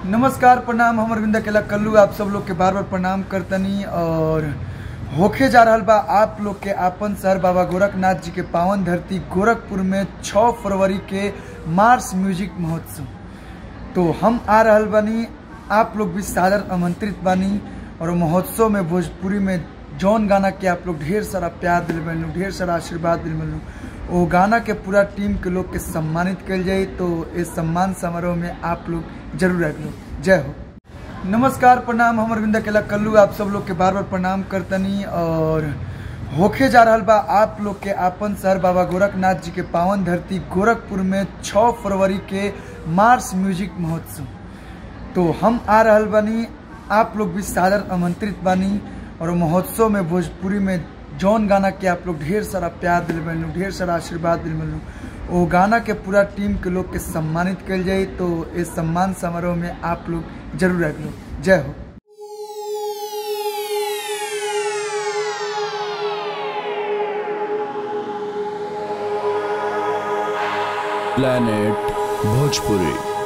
नमस्कार प्रणाम हम अरविंद अकेला कल्लू आप सब लोग के बार बार प्रणाम करतनी और होखे जा रहल बा आप लोग के आपन शहर बाबा गोरखनाथ जी के पावन धरती गोरखपुर में 6 फरवरी के मार्च म्यूजिक महोत्सव तो हम आ रहल बानी आप लोग भी सादर आमंत्रित बानी और महोत्सव में भोजपुरी में जौन गाना के आप लोग ढेर सारा प्यार दिल मिलू ढेर सारा आशीर्वाद दिल मिलू वो गाना के पूरा टीम के लोग के सम्मानित कल जाए तो इस सम्मान समारोह में आप लोग जरूर रख लो जय हो नमस्कार प्रणाम हम अरविंद अकेला कल्लू आप सब लोग के बार बार प्रणाम करतनी और होखे जा रहल बा आप लोग के आपन शहर बाबा गोरखनाथ जी के पावन धरती गोरखपुर में 6 फरवरी के मार्च म्यूजिक महोत्सव तो हम आ रहल बानी आप लोग भी सादर आमंत्रित बानी और महोत्सव में भोजपुरी में जौन गाना के आप लोग ढेर सारा प्यार दिल मिलू ढेर सारा आशीर्वाद दिल मिलू वो गाना के पूरा टीम के लोग के सम्मानित कल जाए तो इस सम्मान समारोह में आप लोग जरूर रख लो जय हो planet bhojpuri